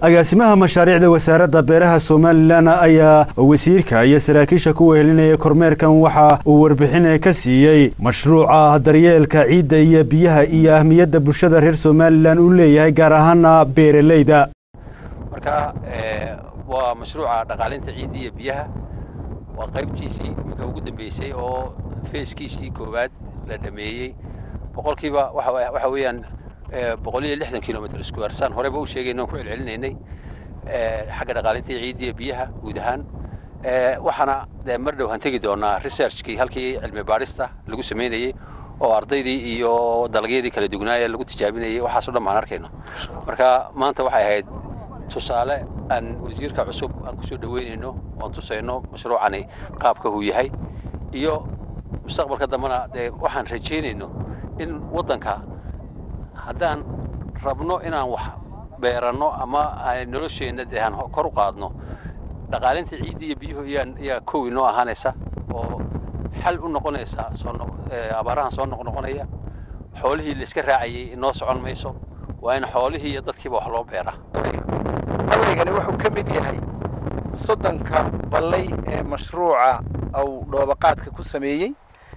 agaasimaha mashaariicda wasaaradda beeraha somalilan ayaa wasiirka iyo saraakiisha ku wehelinaya kormeerkan waxa uu warbixin ka siiyey mashruuca daryeelka ciidda iyo biyaha iyo ahmiyadda bulshada reer somalilan uu leeyahay gaar ahaana beeraleyda marka waa mashruuca dhaqaalinta ciidda iyo biyaha waa qaybtiisii iminka ugu dambeysay oo feeskiisii koowaad la dhameeyey boqolkiiba waxa weeyaan boqol iyo lixdan kilomitr square saan horeba u sheegayna ku celcelinaynay xagga dhaqaalinta ciidda iyo biyaha guud ahaan waxaana dee mar dhow han tegi doonaa researchkii halkii cilmi baadhista lagu samaynayey oo ardaydii iyo dalagyadii kala dugnaaya lagu tijaabinayay waxaasoo dhan baan arkayno marka maanta waxay ahayd tusaale aan wasiirka cusub aan kusoo dhaweynayno oan tusayno mashruucani qaabka uu yahay iyo mustaqbalka dambena dee waxaan rajaynayno in waddanka haddaan rabno inaan wax beeranno ama nolosheenna dee aan kor u qaadno dhaqaalinta ciidda iyo biyuhu iyaa kow inoo ahaanaysa oo xal u noqonaysa abaarahan soo noqnoqonaya xoolihii la iska raacayay inoo socon mayso waa in xoolihii iyo dadkiiba wax loo beeraa ballaygani wuxuu ka mid yahay soddonka ballay ee mashruuca uu dhoobaqaadka ku sameeyey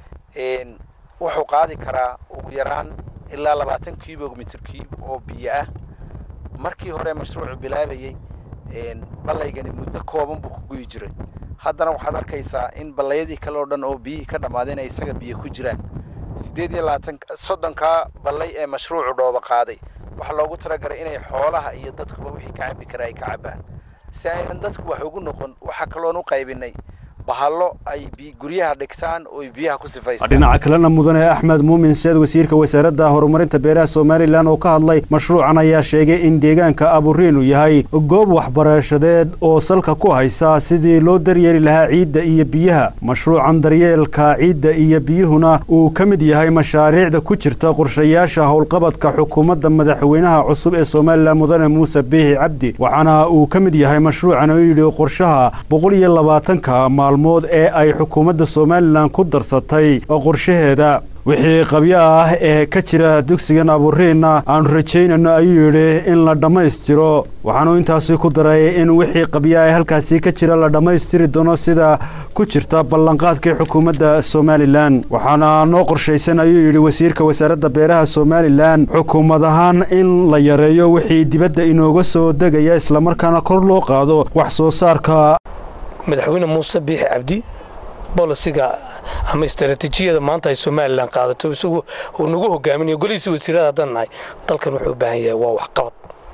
wuxuu qaadi karaa ugu yaraan ilaa labaatan kilomitr kiib oo biyo ah markii hore mashruucu bilaabayey ballaygani muddo kooban buu ku guyi jiray haddana waxaad arkaysaa in ballayadii kale oo dhan oo biyihii ka dhammaadeen ay isaga biyo ku jiraan siddeed iyo labaatan soddonkaa ballay ee mashruucu dhooba qaaday waxaa loogu talagalay inay xoolaha iyo dadkuba wixii ka cabbi kara ay ka cabbaan si aynan dadku wax ugu noqon waxaa kaloon u qaybinay bahallo ay guryaha dhigtaan oo biyaha ku sifaystaan dhinaca kalena mudane axmed muumin seed wasiirka wasaaradda horumarinta beeraha somalilan oo ka hadlay mashruucan ayaa sheegay in deegaanka aburiin uu yahay goob waxbarashadeed oo salka ku haysa sidii loo daryeeli lahaa ciidda iyo biyaha mashruucan daryeelka ciidda iyo biyuhuna uu ka mid yahay mashaariicda ku jirta qorshayaasha howlqabadka xukuumadda madaxweynaha cusub ee somalilan mudane muuse biixi cabdi waxaana uu ka mid yahay mashruucan oo yidhi qorshaha boqol iyo labaatanka maalmood ee ay xukuumadda somalilan ku darsatay qorshaheeda wixii qabyo ah ee ka jira dugsigan aburiinna aanu rajaynayno ayuu yidhi in la dhammaystiro waxaanu intaasi ku daray in wixii qabyo ah ee halkaasi ka jira la dhammaystiri doono sida ku jirta ballanqaadkii xukuumadda somalilan waxaana noo qorshaysan ayuu yidhi wasiirka wasaaradda beeraha somalilan xukuumad ahaan in la yareeyo wixii dibadda inooga soo degaya islamarkaana kor loo qaado wax soo saarka madaxweyne muuse biixi cabdi bolisiga ama istaraatiijiyada maanta ay somalilan qaadato isagu uu nagu hogaaminayo golihiisa wasiirada haddaan nahay dalkan wuxuu u baahan yahay waa waxqabad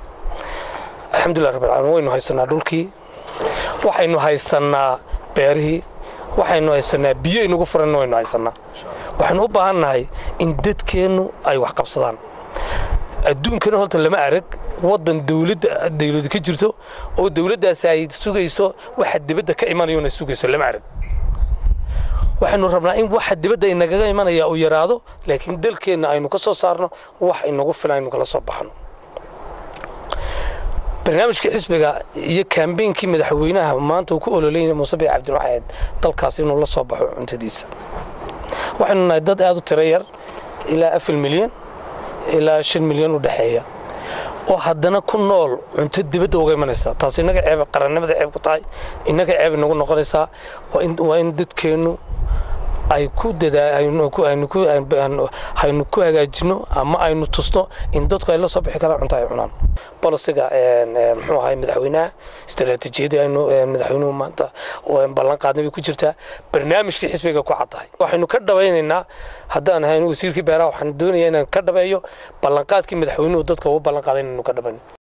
alxamdulilah rabbil caalamiin waynu haysanaa dhulkii waxaynu haysannaa beerihii waxaynu haysanaa biyo inagu furanna waynu haysannaa waxaynu u baahan nahay in dadkeennu ay wax qabsadaan adduunkana horta lama arag waddan dawladda dawladu ka jirto oo dawladdaasi ay sugayso waxa dibadda ka imanayona sugayso lama arag waxaynu rabnaa in waxa dibadda inagaga imanaya uu yaraado laakiin dalkeenna aynu ka soo saarno wax inagu filan aynu kala soo baxno barnaamijkii xisbiga iyo kaambeynkii madaxweynaha maanta uu ku ololeynaya muuse biix cabdin waxayd dalkaas inuu la soo baxo cuntadiisa waxaynu nahay dad aad u tiro yar ilaa afar milyan ilaa shan milyan u dhexeeya oo haddana ku nool cunto dibadda uga imanaysa taas innaga ceeb qarannimada ceeb ku tahay innaga ceeb inagu noqonaysaa waa in dadkeennu ay ku dadaynu ku hagaajino ama aynu tusno in dadku ay la soo bixi karaan cunto ay cunaan bolisiga muxuu ahay madaxweynaha istaraatiijiyadii aynu madaxweynuhu maanta ballan qaadnay bay ku jirtaa barnaamijkii xisbiga ku caddahay waxaynu ka dhabaynaynaa haddaan ahayn wasiirkii beeraha waxaan doonayaa inaan ka dhabeeyo ballanqaadkii madaxweynuhu dadka ugu ballan qaaday inaynu ka dhabayno